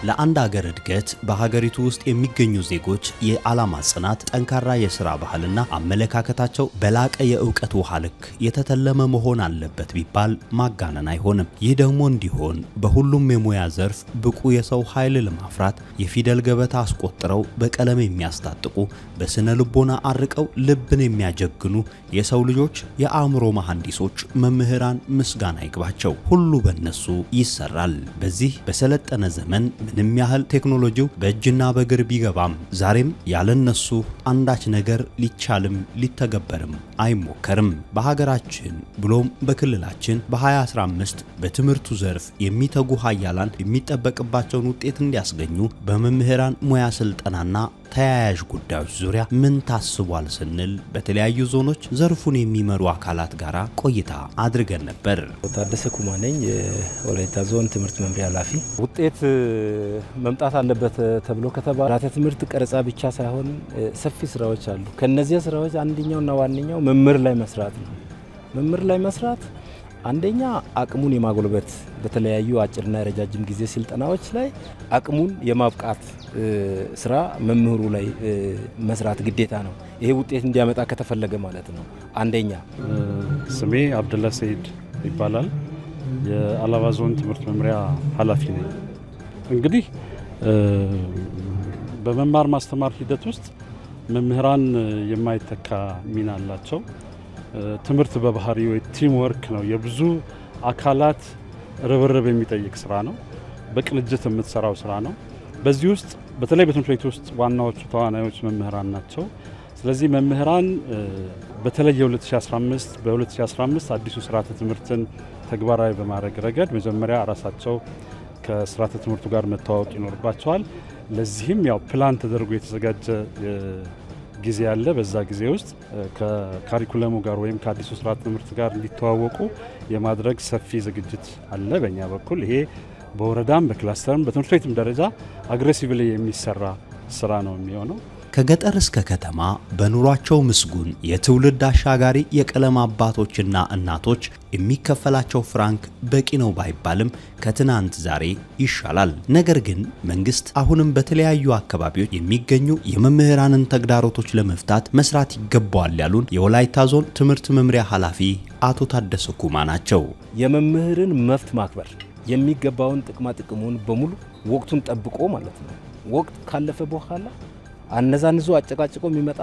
ለአንድ አገር እድገት በሀገሪቱ ውስጥ የሚገኙ ዜጎች የዓላማ ጽናት፣ ጠንካራ የሥራ ባህልና አመለካከታቸው በላቀ የእውቀት ውሃ ልክ የተተለመ መሆን አለበት ቢባል ማጋነን አይሆንም። ይህ ደግሞ እንዲሆን በሁሉም የሙያ ዘርፍ ብቁ የሰው ኃይል ለማፍራት የፊደል ገበታ አስቆጥረው በቀለም የሚያስታጥቁ በስነ ልቦና አርቀው ልብን የሚያጀግኑ የሰው ልጆች የአእምሮ መሐንዲሶች መምህራን ምስጋና ይግባቸው። ሁሉ በእነሱ ይሰራል። በዚህ በሰለጠነ ዘመን ምንም ያህል ቴክኖሎጂው በእጅና በእግር ቢገባም ዛሬም ያለነሱ አንዳች ነገር ሊቻልም ሊተገበርም አይሞከርም። በሀገራችን ብሎም በክልላችን በ2015 በትምህርቱ ዘርፍ የሚተጉ ሀያላን የሚጠበቅባቸውን ውጤት እንዲያስገኙ በመምህራን ሙያ ስልጠናና ተያያዥ ጉዳዮች ዙሪያ ምን ታስቧል ስንል በተለያዩ ዞኖች ዘርፉን የሚመሩ አካላት ጋር ቆይታ አድርገን ነበር። ታደሰ ኩማ ነኝ፣ የወላይታ ዞን ትምህርት መምሪያ ኃላፊ። ውጤት መምጣት አለበት ተብሎ ከተባለ ስርዓተ ትምህርት ቀረጻ ብቻ ሳይሆን ሰፊ ስራዎች አሉ። ከነዚያ ስራዎች አንደኛውና ዋነኛው መምህር ላይ መስራት ነው። መምህር ላይ መስራት አንደኛ አቅሙን የማጎልበት በተለያዩ አጭርና የረጃጅም ጊዜ ስልጠናዎች ላይ አቅሙን የማብቃት ስራ መምህሩ ላይ መስራት ግዴታ ነው። ይሄ ውጤት እንዲያመጣ ከተፈለገ ማለት ነው። አንደኛ ስሜ አብደላ ሰይድ ይባላል። የአላባ ዞን ትምህርት መምሪያ ኃላፊ ነኝ። እንግዲህ በመማር ማስተማር ሂደት ውስጥ መምህራን የማይተካ ሚና አላቸው። ትምህርት በባህሪው ቲም ወርክ ነው። የብዙ አካላት ርብርብ የሚጠይቅ ስራ ነው። በቅንጅት የምትሰራው ስራ ነው። በዚህ ውስጥ በተለይ በትምህርት ቤት ውስጥ ዋናዎቹ ተዋናዮች መምህራን ናቸው። ስለዚህ መምህራን በተለይ የ2015 በ2015 አዲሱ ስርዓተ ትምህርትን ተግባራዊ በማድረግ ረገድ መጀመሪያ ራሳቸው ከስርዓተ ትምህርቱ ጋር መተዋወቅ ይኖርባቸዋል። ለዚህም ያው ፕላን ተደርጎ የተዘጋጀ ጊዜ አለ። በዛ ጊዜ ውስጥ ከካሪኩለሙ ጋር ወይም ከአዲሱ ስርዓተ ትምህርት ጋር እንዲተዋወቁ የማድረግ ሰፊ ዝግጅት አለ በእኛ በኩል። ይሄ በወረዳም በክላስተርም በትምህርት ቤትም ደረጃ አግሬሲቭሊ የሚሰራ ስራ ነው የሚሆነው። ከገጠር እስከ ከተማ በኑሯቸው ምስጉን የትውልድ አሻጋሪ የቀለም አባቶችና እናቶች የሚከፈላቸው ፍራንክ በቂ ነው ባይባልም ከትናንት ዛሬ ይሻላል። ነገር ግን መንግስት አሁንም በተለያዩ አካባቢዎች የሚገኙ የመምህራንን ተግዳሮቶች ለመፍታት መስራት ይገባዋል ያሉን የወላይታ ዞን ትምህርት መምሪያ ኃላፊ አቶ ታደሰ ኩማ ናቸው። የመምህርን መብት ማክበር የሚገባውን ጥቅማ ጥቅሙን በሙሉ ወቅቱን ጠብቆ ማለት ነው። ወቅት ካለፈ በኋላ አነዛንዞ አጨቃጭቆ የሚመጣ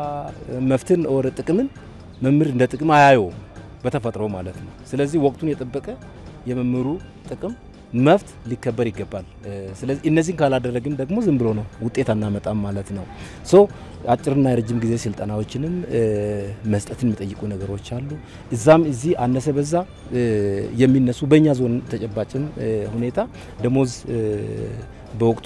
መፍትን ወር ጥቅምን መምህር እንደ ጥቅም አያየውም በተፈጥሮ ማለት ነው። ስለዚህ ወቅቱን የጠበቀ የመምህሩ ጥቅም መብት ሊከበር ይገባል። ስለዚህ እነዚህን ካላደረግን ደግሞ ዝም ብሎ ነው ውጤት አናመጣም ማለት ነው። ሶ አጭርና የረጅም ጊዜ ስልጠናዎችንም መስጠትን የሚጠይቁ ነገሮች አሉ። እዛም እዚህ አነሰ በዛ የሚነሱ በእኛ ዞን ተጨባጭም ሁኔታ ደሞዝ በወቅቱ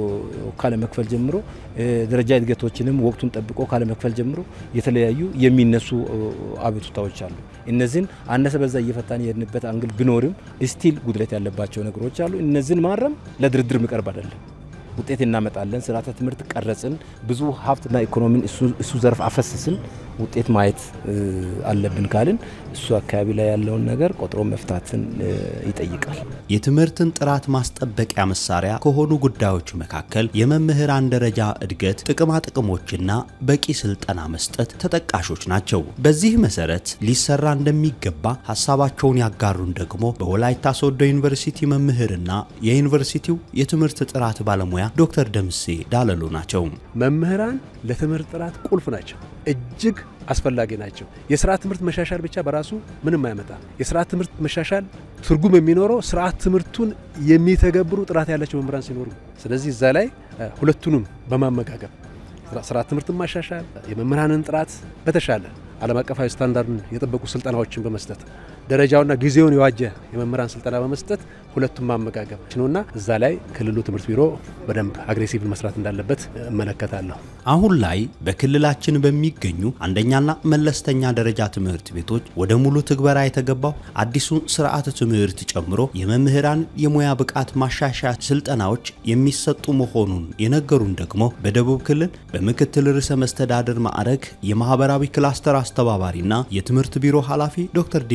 ካለመክፈል ጀምሮ ደረጃ እድገቶችንም ወቅቱን ጠብቆ ካለመክፈል ጀምሮ የተለያዩ የሚነሱ አቤቱታዎች አሉ። እነዚህን አነሰ በዛ እየፈታን የሄድንበት አንግል ቢኖርም ስቲል ጉድለት ያለባቸው ነገሮች አሉ። እነዚህን ማረም ለድርድር የሚቀርብ አይደለም። ውጤት እናመጣለን፣ ስርዓተ ትምህርት ቀረጽን፣ ብዙ ሀብትና ኢኮኖሚን እሱ ዘርፍ አፈሰስን፣ ውጤት ማየት አለብን ካልን እሱ አካባቢ ላይ ያለውን ነገር ቆጥሮ መፍታትን ይጠይቃል። የትምህርትን ጥራት ማስጠበቂያ መሳሪያ ከሆኑ ጉዳዮች መካከል የመምህራን ደረጃ እድገት፣ ጥቅማ ጥቅሞችና በቂ ስልጠና መስጠት ተጠቃሾች ናቸው። በዚህ መሰረት ሊሰራ እንደሚገባ ሀሳባቸውን ያጋሩን ደግሞ በወላይታ ሶዶ ዩኒቨርሲቲ መምህርና የዩኒቨርሲቲው የትምህርት ጥራት ባለሙያ ዶክተር ደምሴ ዳለሎ ናቸው። መምህራን ለትምህርት ጥራት ቁልፍ ናቸው፣ እጅግ አስፈላጊ ናቸው። የስርዓት ትምህርት መሻሻል ብቻ በራሱ ምንም አይመጣ። የስርዓት ትምህርት መሻሻል ትርጉም የሚኖረው ስርዓት ትምህርቱን የሚተገብሩ ጥራት ያላቸው መምህራን ሲኖሩ፣ ስለዚህ እዛ ላይ ሁለቱንም በማመጋገብ ስርዓት ትምህርትን ማሻሻል፣ የመምህራንን ጥራት በተሻለ ዓለም አቀፋዊ ስታንዳርድን የጠበቁ ስልጠናዎችን በመስጠት ደረጃውና ጊዜውን የዋጀ የመምህራን ስልጠና በመስጠት ሁለቱም ማመጋገብ ነውና እዛ ላይ ክልሉ ትምህርት ቢሮ በደንብ አግሬሲቭ መስራት እንዳለበት እመለከታለሁ። አሁን ላይ በክልላችን በሚገኙ አንደኛና መለስተኛ ደረጃ ትምህርት ቤቶች ወደ ሙሉ ትግበራ የተገባው አዲሱን ስርዓተ ትምህርት ጨምሮ የመምህራን የሙያ ብቃት ማሻሻያ ስልጠናዎች የሚሰጡ መሆኑን የነገሩን ደግሞ በደቡብ ክልል በምክትል ርዕሰ መስተዳድር ማዕረግ የማህበራዊ ክላስተር አስተባባሪና የትምህርት ቢሮ ኃላፊ ዶክተር ዲላሞ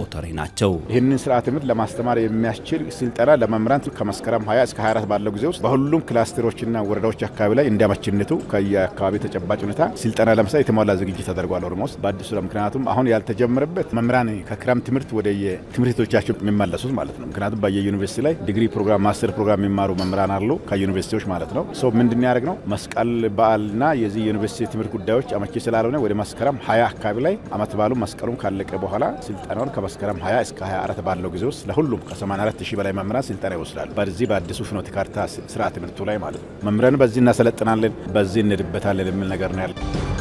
ፕሮሞተሪ ናቸው። ይህንን ስርዓተ ትምህርት ለማስተማር የሚያስችል ስልጠና ለመምህራን ከመስከረም 20 እስከ 24 ባለው ጊዜ ውስጥ በሁሉም ክላስተሮችና ወረዳዎች አካባቢ ላይ እንዲያመችነቱ ከየአካባቢ ተጨባጭ ሁኔታ ስልጠና ለምሳሌ የተሟላ ዝግጅት ተደርጓል። ኦልሞስት በአዲሱ ምክንያቱም አሁን ያልተጀመረበት መምህራን ከክረምት ትምህርት ወደ የትምህርት ቤቶቻቸው የሚመለሱት ማለት ነው። ምክንያቱም በየዩኒቨርሲቲ ላይ ዲግሪ ፕሮግራም፣ ማስተር ፕሮግራም የሚማሩ መምህራን አሉ ከዩኒቨርሲቲዎች ማለት ነው። ሰው ምንድን ያደርግ ነው መስቀል በዓልና የዚህ ዩኒቨርሲቲ ትምህርት ጉዳዮች አመቺ ስላልሆነ ወደ መስከረም 20 አካባቢ ላይ አመት ባሉ መስቀሉም ካለቀ በኋላ ስልጠናውን ከመስከረም 20 እስከ 24 ባለው ጊዜ ውስጥ ለሁሉም ከ84 ሺህ በላይ መምህራን ስልጠና ይወስዳሉ። በዚህ በአዲሱ ፍኖተ ካርታ ስርዓተ ትምህርቱ ላይ ማለት ነው። መምህራን በዚህ እናሰለጥናለን፣ በዚህ እንሄድበታለን የሚል ነገር ነው ያለ